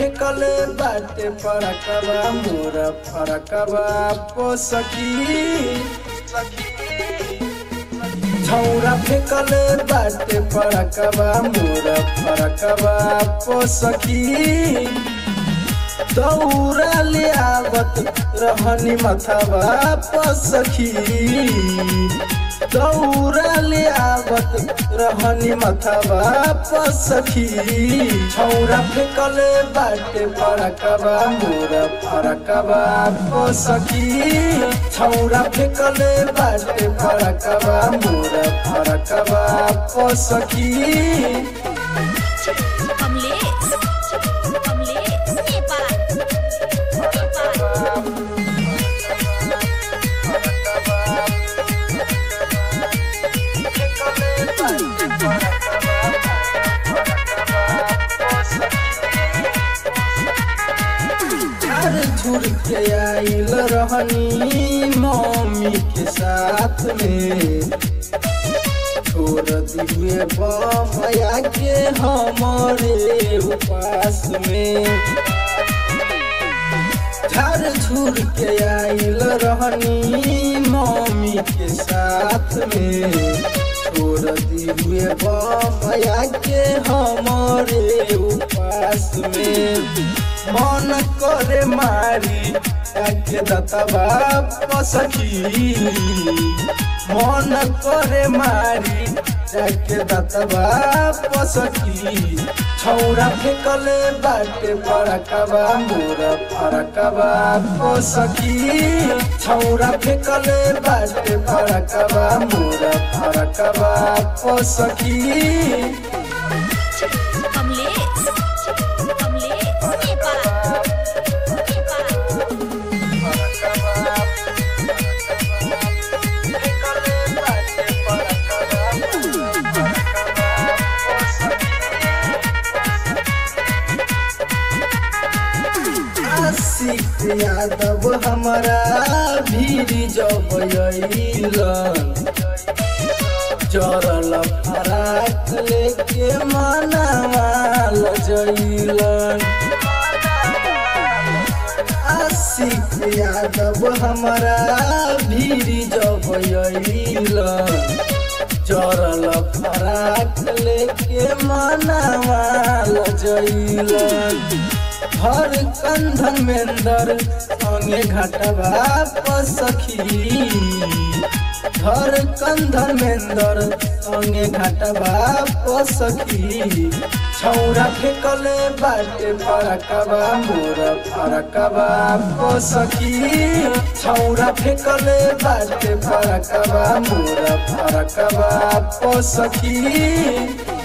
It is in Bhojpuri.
फेकले बाटे फरकबा मोर फरकबा पो सखी छौरा फेकले बाटे फरकबा मोर फरकबा पो सखी दौरा ले आवत रहनी मथबा पसखी दौरा ले आवत रहनी मथबा पसखी छौरा फेकले बाटे फरकबा मोर फरकबा पसखी छौरा फेकले बाटे फरकबा मोर फरकबा पसखी कमलेश कमलेश नेपाल नेपाल घर झुर के आइल रहनी मम्मी के साथ में छोड़ दिए बमया के हमारे उपास में घर झुर के आइल रहनी मम्मी के साथ में छोड़ दिए बमया के हमारे उपास में मन करे मारी के दतबा पसखी मन करे मारी जाके दतबा पसखी छौरा फेकले बाटे फरकबा मोर फरकबा पसखी छौरा फेकले बाटे फरकबा मोर फरकबा पसखी कमलेश कमलेश नेपाल नेपाल आशिक यादव हमारा भीड़ जब अइलन जरल फराक लेके मनावाल जइलन आशिक यादव हमारा भीड़ जब अइलन जरल फराक लेके मनावाल जइलन हर कंधन मेंदर संगे घटबा पसखी हर कंधन मेंदर संगे घटबा पसखी छौरा फेकले बाटे फरकबा मोर फरकबा पसखी छौरा फेकले बाटे फरकबा मोर फरकबा पसखी